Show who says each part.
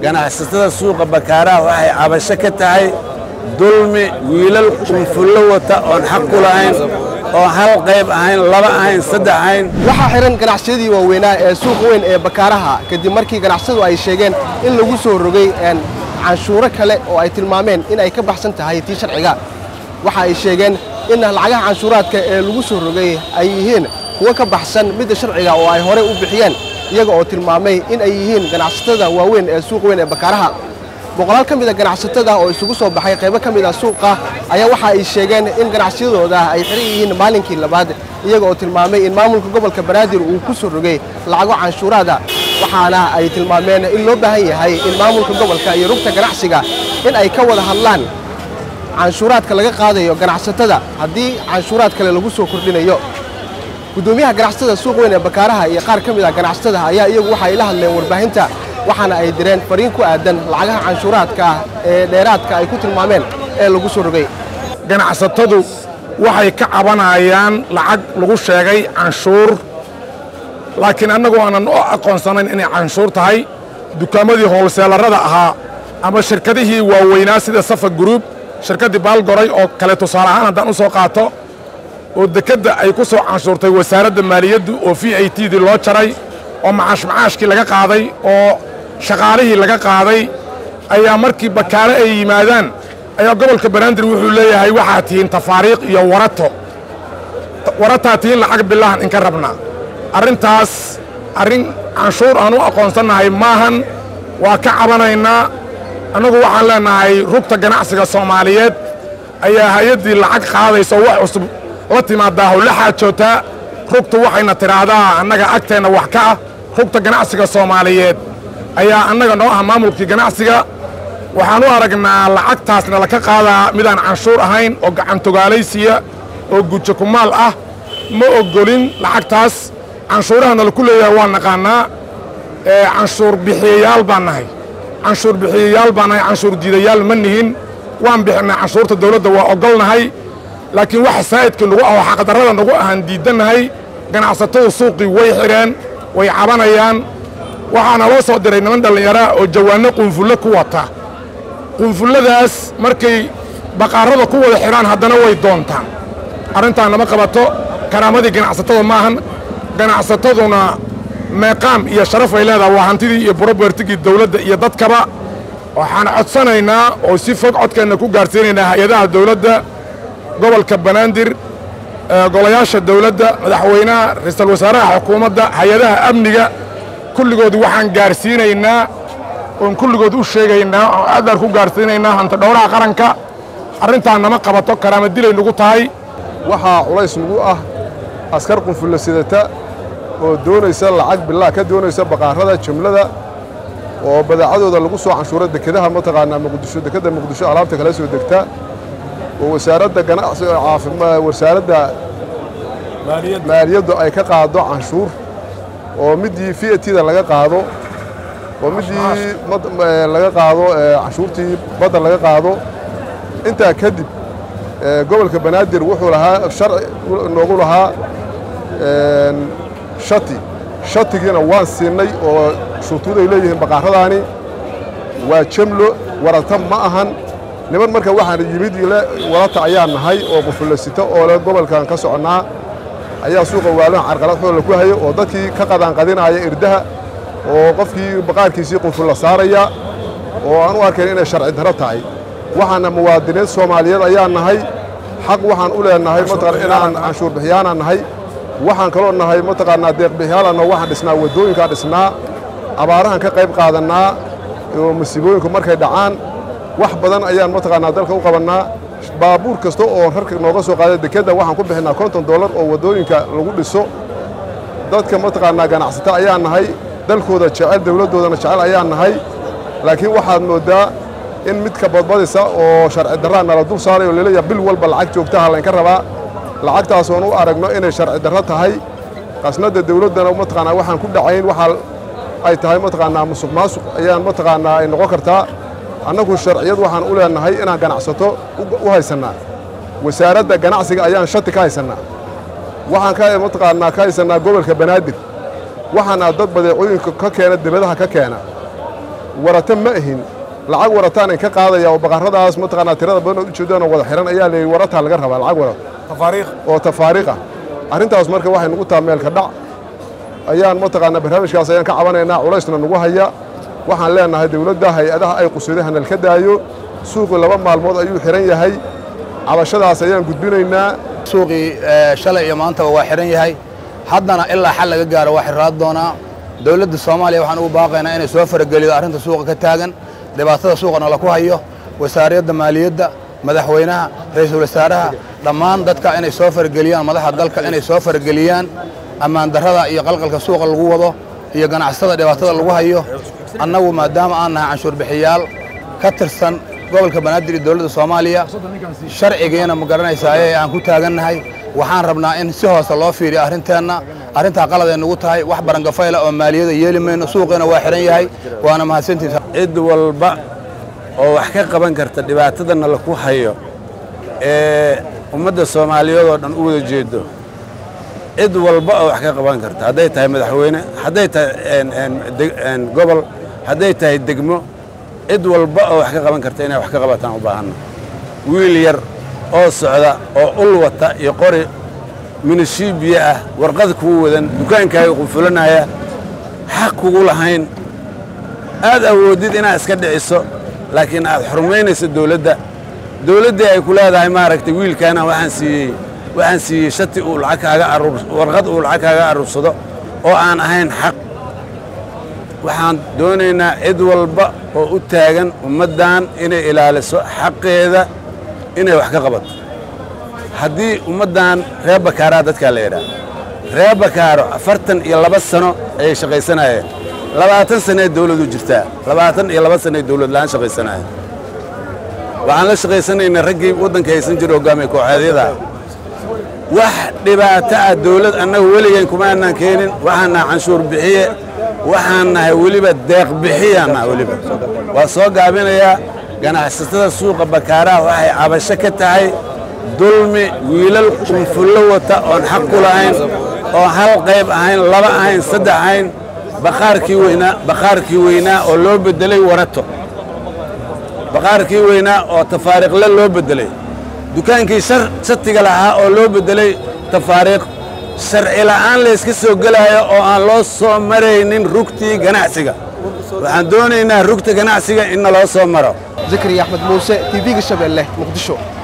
Speaker 1: ganacsatada suuqa bakaaraha waxay cabasho ka tahay dulmi wiilal qunfullo wata oon xaq ku lahayn oo hal qayb ahayn laba ahayn saddex ahayn
Speaker 2: waxaa xihan ganacsiyadii waaweynaa ee suuqa weyn ee bakaaraha kadib markii ganacsadu ay sheegeen in lagu soo rogay canshuuro kale oo ay tilmaameen in ay ka baxsan tahay tii sharciga waxa ay sheegeen in lacagaha canshuuraadka ee lagu soo rogay ay yihiin kuwo ka baxsan midda sharciga oo ay horey u bixiyeen iyaga oo tilmaamay in ay yihiin ganacsatada waaweyn ee suuqa weyn ee bakaaraha boqolaal ka mid a ganacsatada oo isugu soo baxay qaybo ka mid a suuqa ayaa waxa ay sheegeen in ganacsiyadooda ay xihan yihiin maalinkii labaad iyaga oo tilmaamay in maamulka gobolka banaadir uu ku soo rogay lacago canshuuraada waxaana ay tilmaameen in loo baahan yahay in maamulka gobolka iyo rugta ganacsiga in ay ka wada hadlaan canshuuraadka laga qaadayo ganacsatada haddii canshuuraad kale lagu soo kordhinayo guddoomiyaha ganacsatada suuq weyn ee bakaaraha iyo qaar ka mid ah ganacsatada ayaa iyagu waxa ay la hadleen warbaahinta waxaana ay direen fariin ku aadan lacagaha canshuuraadka ah ee dheeraadka ay ku tilmaameen ee lagu soo rogay
Speaker 3: ganacsatadu waxay ka cabanayaan lacag lagu sheegay canshuur laakiin annagu aanan u aqoonsanayn inay canshuur tahay dukaamadii hoolseelarada ahaa ama shirkadihii waaweynaa sida safa guruub shirkaddii baalgoray oo kale tusaale ahaan haddaan u soo qaato oo dekedda ay ku soo canshuurtay wasaaradda maaliyaddu oo v i t dii loo jaray oo macaash macaashkii laga qaaday oo shaqaalihii laga qaaday ayaa markii bakaare ay yimaadaan ayaa gobolka banaadir wuxuu leeyahay waxaa tihiin tafaariikh iyo warato warataa tihiin lacag bilahan inka rabnaa arrintaas arrin canshuur aan u aqoonsannahay maahan waa ka cabanaynaa annagu waxaan leennahay rugta ganacsiga soomaaliyeed ayaa hay-addii lacag qaadayso wax cusub la timaadaa howla xaajootaa rugtu waxayna tidhaahdaa annaga agteenna wax ka ah rugta ganacsiga soomaaliyeed ayaa annaga noo ah maamulkii ganacsiga waxaan u aragnaa lacagtaasna laka qaadaa midaan canshuur ahayn oo gacantogaalaysiya oo gujo kumaal ah ma oggolin lacagtaas canshuurahana laku leeyahay waa naqaannaa canshuur bixiyayaal baan nahay canshuur bixiyayaal baan nahay canshuur diidayaal ma nihin waan bixinnaa canshuurta dawladda waa oggolnahay laakiin waxa saa'idkii nagu ah oo xaqdarrada nagu ahaan diiddannahay ganacsatadu suuqii way xidheen way cabanayaan waxaana loo soo diray niman dhallinyaraa oo jawaanno qunfullo ku wata qunfulladaas markay baqaarada ku wada xidhaan haddana way doontaan arrintaan lama qabato karaamadii ganacsatada maahan ganacsataduna meeqaam iyo sharaf ay leedaha waa hantidii iyo burobertigii dawladda iyo dadkaba waxaan codsanaynaa oo si fog codkeenna ku gaarsiinaynaa hay-adaha dawladda gobolka banaadir golayaasha dawladda madaxweynaha ra-iisul wasaaraha xukuumadda hay-adaha amniga kulligood waxaan gaarsiinaynaa oon kulligood u sheegaynaa oo aadaan ku gaarsiinaynaa hanta dhowraha qaranka arrintaan nama qabato karaama dilay nagu tahay
Speaker 4: waxaa culays nagu ah askar qunfulla sidata oo doonaysa lacag bilaa ka doonaysa baqaarada jumlada oo badeecadooda lagu soo canshuuro dekedaha mataqaanaa muqdisho dekedda muqdisho alaabta kala soo degta oo wasaaradda ganacsiga caafimaad wasaaradda maaliyaddu ay ka qaado canshuur oo middii v t da laga qaado oo middii laga qaado canshuurtii badda laga qaado intaa kadib gobolka banaadir wuxuu lahaa sharci noogu lahaa shati shatigiina waan siinay oo shuruuday leeyihiin baqaaradaani waa jemlo warata ma ahan niman marka waxaan yimid warata ayaa nahay oo qufullasito oo le gobolkan ka soconnaa ayaa suuqa waalan carqalad xoola ku hayo oo dadkii ka qadaanqadinaya irdaha oo qofkii baqaarkiisii qunfulla saaraya oo aan u arkayn inay sharci darro tahay waxaana muwaadiniin soomaaliyeed ayaa nahay xaq waxaan u leenahay mataqan inaan canshuur bixiyaanaan nahay waxaan kaloo nahay mataqaanaa deeqbixiyaalanna waxaan dhisnaa waddooyinkaan dhisnaa abaarahan ka qayb qaadannaa oo masiibooyinku markay dhacaan wax badan ayaan mataqaanaa dalka u qabannaa baabuur kasta oo rarka nooga soo qaada dekedda waxaan ku bixinnaa konton dollar oo waddooyinka lagu dhiso dadka mataqaanaa ganacsata ayaa nahay dalkooda jecel dawladdoodana jecel ayaa nahay laakiin waxaad mooddaa in midka badbadisa oo sharci darraa nala dul saaray oo laleeyaha bil walba lacag joogtaha laynka rabaa lacagtaas oon u aragno inay sharci darro tahay qasnadda dawladdana mataqaanaa waxaan ku dhacayn waxaa ay tahay mataqaanaa musuq maasuq ayaan mataqaanaa ay noqon kartaa annagu sharciyad waxaan u leenahay inaan ganacsato u haysannaa wasaaradda ganacsiga ayaan shati ka haysannaa waxaan ka mataqaanaa ka haysannaa gobolka banaadir waxaana dad badeecooyinka ka keena dibadaha ka keena warata ma ahin lacag warataan in ka qaadaya oo baqarradaas mataqaanaa tirada badan ood ujeedaan oo wada xihan ayaa leeyihi warataa laga rabaa lacag warat oo tafaariiq ah arrintaas marka waxay nugu taha meelka dhac ayaan mataqaanaa barnaamijkaas ayaan ka cabanaynaa culaysna nugu haya waxaan leenahay dawladda hay-adaha ay qusuday hanal ka daayo suuqu laba maalmood ayuu xihan yahay cabashadaas ayaan gudbinaynaa
Speaker 5: suuqii shalay iyo maantaba waa xihan yahay haddana ilaa xal laga gaaro waa xirraad doonaa dawladda soomaaliya waxaan ugu baaqaynaa inay soo faragelido arrinta suuqa ka taagan dhibaatada suuqana laku hayo wasaariyadda maaliyadda madaxweynaha ra'iisul wasaaraha dhammaan dadka inay soo farageliyaan madaxa dalka inay soo farageliyaan ammaan darrada iyo qalqalka suuqa lagu wado iyo ganacsatada dhibaatada lagu hayo annagu maadaama aan nahay canshuur bixiyaal ka tirsan gobolka banaadir iyo dowladda soomaaliya sharcigiina ma garanaysaa ee aan ku taagannahay waxaan rabnaa in si hoose loo fiiriyo arrinteenna arrintaa qaladay nugu tahay wax barangafayla oo maaliyada yeeli mayno suuqiina waa xihan yahay waana mahadsantiisa
Speaker 1: cid walba oo wax ka qaban karta dhibaatadana laku hayo ee ummadda soomaaliyeed oo dhan u wada jeedo cid walba oo wax ka qaban karta hadday tahay madaxweyne hadday tahay gobol hadday tahay degmo cid walba oo wax ka qaban karta inay wax ka qabataan u baahanna wiil yar oo socda oo ul wata iyo qori minishiibiya ah warqad kuu wadan dukaankaaga qunfulanaya xaq kugu lahayn aad awoodid inaad iska dhiciso laakiin aad xurmaynayso dawladda dawladdii ay ku leedahay maaragtay wiilkaana waxaan siiyey waxaan siiyey shati uu lacag kaaga arur warqad uu lacag kaaga aruursado oo aan ahayn xaq waxaan doonaynaa cid walba oo u taagan ummaddan inay ilaaliso xaqeeda inay wax ka qabato haddii ummaddan reer bakaaraa dadkaa la yidhaah reer bakaaro afartan iyo laba sano ayay shaqaysanayeen labaatan sanee dawladu jirtaa labaatan iyo laba sanee dawlad la'aan shaqaysanaya waxaan la shaqaysanaynay raggii waddanka haysan jira hoggaamiye kooxeedyada wax dhibaato ah dawlad annagu weligayn kuma aanaan keenin waxaan nahay canshuur bixiye waxaan nahay weliba deeq bixiyaan nahay weliba waa soo gaabinayaa ganacsatada suuqa bakaaraha waxay cabasho ka tahay dulmi wiilal qunfullo wata oon xaq ku lahayn oo hal qayb ahayn laba ahayn saddex ahayn baqaarkii weynaa baqaarkii weynaa oo loo beddelay warato baqaarkii weynaa oo tafaariiqle loo beddelay dukaankii shatiga lahaa oo loo beddelay tafaariiq sharci la'aan layska soo gelaayo oo aan loo soo maraynin rugtii ganacsiga waxaan doonaynaa rugta ganacsiga in naloo soo maro
Speaker 2: zakariya axmed muuse tv-ga shabeelle muqdisho